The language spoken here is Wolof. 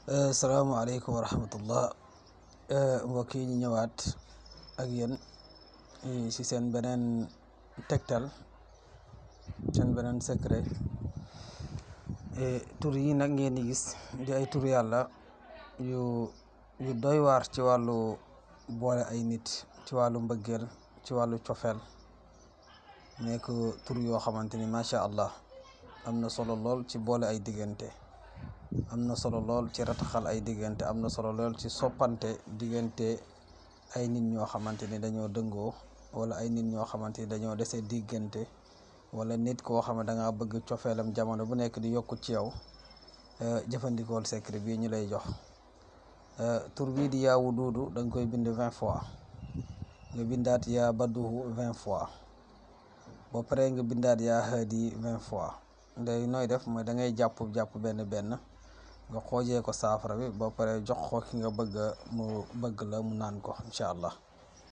salaamaaleykum wa rahmatullah mbokk yi ñu ñëwaat ak yéen ci seen beneen tegtal seen beneen secret tur yi nag ngeen di gis di ay tur yàlla yu yu doy waar ci wàllu boole ay nit ci wàllu mbëggeel ci wàllu cofeel nekk tur yoo xamante ni macha allah am na solo lool ci boole ay diggante am na solo lool ci rataxal ay diggante am na solo lool ci soppante diggante ay nit ñoo xamante ni dañoo dëngoo wala ay nit ñoo xamante ni dañoo dese diggante wala nit koo xam ne da ngaa bëgg cofeelam jamono bu nekk di yokku ci yow jëfandikool secret bii ñu lay jox tur bii di yaa wuduudu da nga koy bind vingt fois nga bindaat yaa badduhu vingt fois ba pare nga bindaat yaa haadi vingt fois ndey nooy def mooy da ngay jàpp jàpp benn benn nga xoojee ko saafara bi ba pare jox ko ki nga bëgg mu bëgg la mu naan ko incha allah